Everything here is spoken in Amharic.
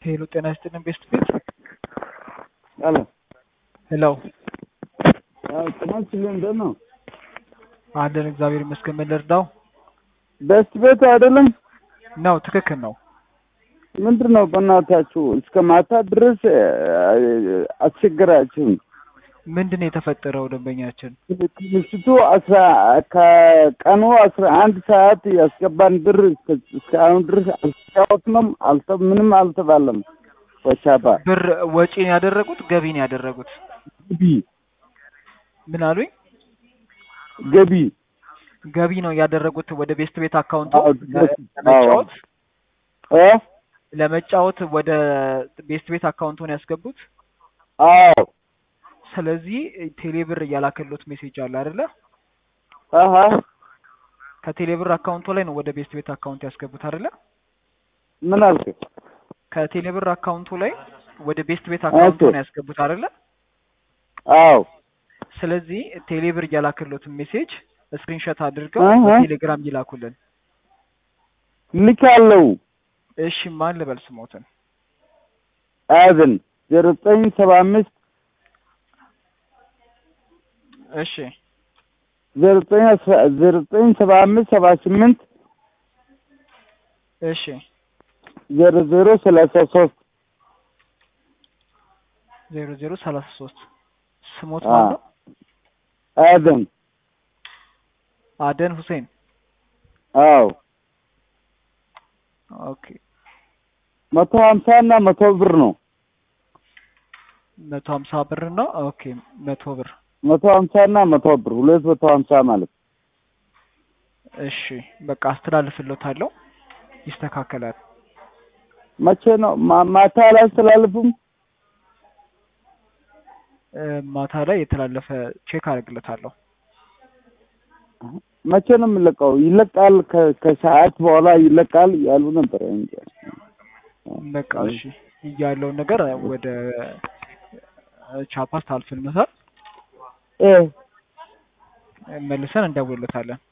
ሄሎ ጤና ይስጥልን ቤስት ቤት አሎ ሄሎ አዎ ጤና ይስጥልን እንደት ነው? አለን እግዚአብሔር ይመስገን ምን ልርዳው ቤስት ቤት አይደለም? ነው ትክክል ነው ምንድን ነው በእናታችሁ እስከ ማታ ድረስ አስቸግራችሁን። ምንድን ነው የተፈጠረው ደንበኛችን ከምሽቱ አስራ ከቀኑ አስራ አንድ ሰዓት ያስገባን ብር እስከ- እስካሁን ድረስ አልተጫወትንም፣ አልተ ምንም አልተባለም። ወቻባ ብር ወጪን ያደረጉት ገቢን ያደረጉት ገቢ ምን አሉኝ ገቢ ገቢ ነው ያደረጉት ወደ ቤስት ቤት አካውንቱ አዎ፣ ለ- ለመጫወት እ ለመጫወት ወደ ቤስት ቤት አካውንቱን ያስገቡት አዎ ስለዚህ ቴሌብር እያላከሉት ሜሴጅ አለ አይደለ አሀ ከቴሌብር አካውንቱ ላይ ነው ወደ ቤስት ቤት አካውንት ያስገቡት አይደለ ምን አልክ? ከቴሌብር አካውንቱ ላይ ወደ ቤስት ቤት አካውንቱ ነው ያስገቡት አይደለ አዎ ስለዚህ ቴሌብር እያላከሉትን ሜሴጅ ስክሪንሾት አድርገው አሀ። በቴሌግራም ይላኩልን ልካለው እሺ ማን ልበል ስሞትን አያዝን ዜሮ ዘጠኝ ሰባ አምስት እሺ ዜሮ ዘጠኝ አስራ ዜሮ ዘጠኝ ሰባ አምስት ሰባ ስምንት እሺ ዜሮ ዜሮ ሰላሳ ሶስት ዜሮ ዜሮ ሰላሳ ሶስት ስሞት አ ማን ነው አያዝን አደን ሁሴን አዎ ኦኬ መቶ ሀምሳ እና መቶ ብር ነው። መቶ ሀምሳ ብር ነው ኦኬ መቶ ብር መቶ ሀምሳ እና መቶ ብር ሁለት መቶ ሀምሳ ማለት እሺ በቃ አስተላልፍሎታለሁ ይስተካከላል መቼ ነው? ማ- ማታ አላስተላልፉም? እ፣ ማታ ላይ የተላለፈ ቼክ አደርግለታለሁ መቼ ነው የሚለቀው? ይለቃል ከ- ከሰዓት በኋላ ይለቃል ያሉ ነበር እንጂ በቃ እሺ እያለውን ነገር ወደ ቻፓስ ታልፍልመታል እ መልሰን እንደውልለታለን